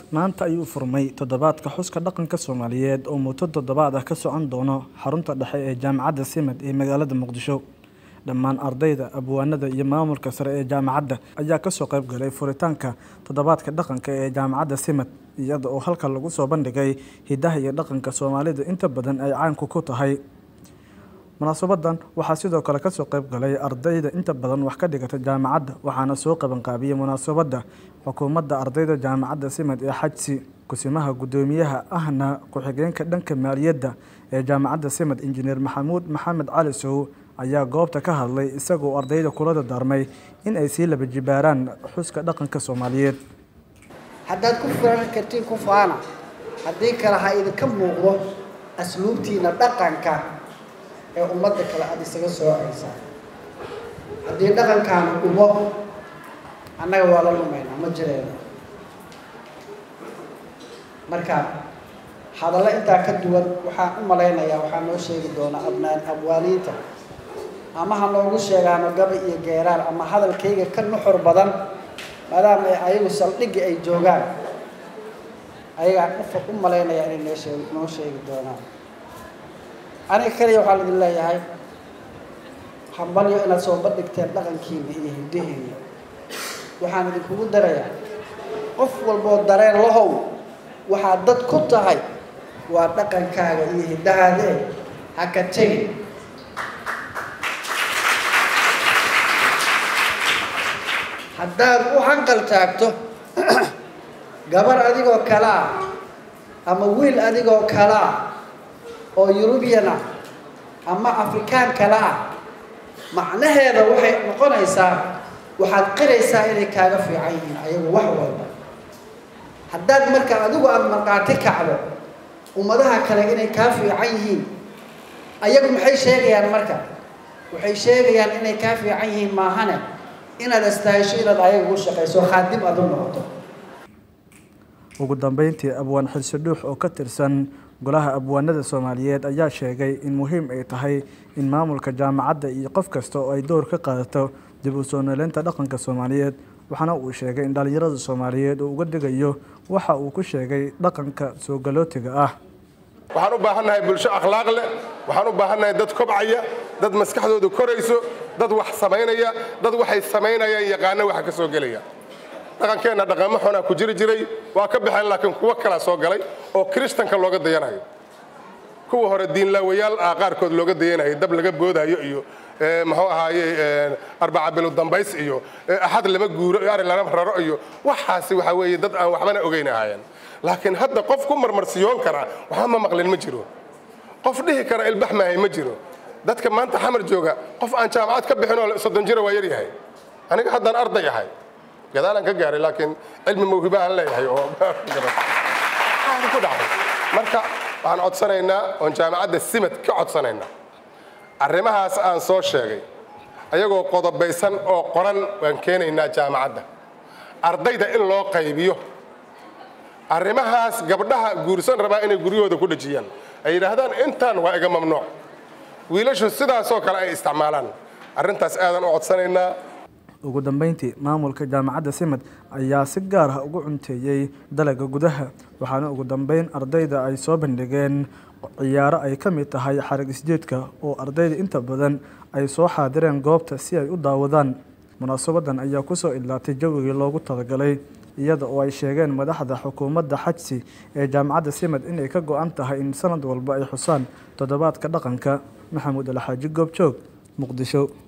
maanta ayuu furmay toddobaadka xuska dhaqanka soomaaliyeed oo muddo toddobaad ah ka socon doono xarunta dhexe ee jaamacadda simad ee magaalada muqdisho dhammaan ardayda abwaanada iyo maamulka sare ee jaamacadda ayaa kasoo qayb galay furitaanka toddobaadka dhaqanka ee jaamacadda simad iyada oo halka lagu soo bandhigay hidaha iyo dhaqanka soomaalida inta badan ay caanku ku tahay munaasabadan waxaa sidoo kale kasoo qayb galay ardayda inta badan wax ka dhigata jaamacadda waxaana soo qabanqaabiyey munaasabadda xukuumadda ardayda jaamacadda simad ee xajsi kusimaha guddoomiyaha ahna ku-xigeenka dhanka maaliyadda ee jaamacadda simad injineer maxamuud maxamed cali sow ayaa goobta ka hadlay isagoo ardayda kula dardaarmay in ay sii laba jibaaraan xuska dhaqanka soomaaliyeed haddaad ku furan kartiin ku faana haddii kale ha idinka muuqdo asluubtiina dhaqanka ee ummadda kale aada isaga soocaysaa haddii dhaqankaanu dhubo annaga waa la lumaynaa ma jireeno marka hadallo intaa ka duwan waxaan u malaynayaa waxaa noo sheegi doonaa abnaan abwaaniinta ama ha noogu sheegaano gaba iyo geeraar ama hadalkayga ka nuxur badan maadaama ay ayagu saldhigga ay joogaan ayagaa ufa u malaynaya inay noo sheeg noo sheegi doonaan aniga kaliya waxaa laidin leeyahay hambalyo inaad soo bandhigteen dhaqankiina iyo hiddaheena waxaan idinkugu darayaa qof walboo dareen lahow waxaad dad ku tahay waa dhaqankaaga iyo hiddahaadee ha ka tegin haddaad u hanqal taagto gabar adigoo kale ah ama wiil adigoo kale ah oo yurubiyan ah ama afrikaan kale ah macnaheeda waxay noqonaysaa waxaad qiraysaa inay kaaga fiican yihiin ayagu wax walba haddaad marka adigu aada markhaati kacdo ummadaha kale inay kaa fiican yihiin ayagu maxay sheegayaan marka waxay sheegayaan inay kaa fiican yihiin maahane inaad astahisho inaad ayaga ugu shaqayso khaadib aad u noqoto ugu dambeyntii abwaan xilsi dhuux oo ka tirsan golaha abwaanada soomaaliyeed ayaa sheegay in muhiim ay tahay in maamulka jaamacadda iyo qof kasta oo ay door ka qaadato dib u soo nooleynta dhaqanka soomaaliyeed waxaana uu sheegay in dhallinyarada soomaaliyeed uu uga digayo waxa uu ku sheegay dhaqanka soo galootiga ah waxaan u baahannahay bulsho akhlaaq leh waxaan u baahannahay dad kobcaya dad maskaxdoodu korayso dad wax samaynaya dad waxay samaynayaan yaqaana waxa ka soo gelaya dhaqankeenna dhaqamo xunaa ku jiri jiray waa ka baxeen laakiin kuwo kalaa soo galay oo kiristanka looga dayanayo kuwa hore diinlaawayaal ah qaarkood looga dayanayo dab laga boodaayo iyo muxuu ahaaye arbaca bilo dambays iyo axad lama guuro iyo ari lama raro iyo waxaasi waxaa weeye dad aan waxbana ogeyn ahaayeen laakiin hadda qof ku marmarsiyoon kara waxba ma maqlin ma jiro qof dhihi kara ilbax maahay ma jiro dadka maanta xamar jooga qof aan jaamacad ka bixin oo soddon jira waa yaryahay aniga haddaan arday ahay gadaalaan ka gaaray laakiin cilmi mawhiba aan leeyahay oo ku dhacday marka waxaan codsanaynaa oon jaamacadda simad ka codsanaynaa arrimahaas aan soo sheegay ayagoo qodobaysan oo qoran waan keenaynaa jaamacadda ardayda in loo qaybiyo arrimahaas gabdhaha guursan rabaa inay guryahooda ku dhejiyaan ay yidhaahdaan intaan waa iga mamnuuc wiilashu sidaasoo kale ay isticmaalaan arrintaas aadan u codsanaynaa ugu dambeyntii maamulka jaamacadda simad ayaa si gaar ah ugu cunteeyey dalaga gudaha waxaana ugu dambeyn ardayda ay soo bandhigeen ciyaaro ay ka mid tahay xarag isjeedka oo ardayda inta badan ay soo xaadireen goobta si ay u daawadaan munaasabadan ayaa kusoo idlaatay jawigii loogu talagalay iyada oo ay sheegeen madaxda xukuumadda xajsi ee jaamacadda simad inay ka go-an tahay in sanad walba ay xusaan toddobaadka dhaqanka maxamuud alxaaji goobjoog muqdisho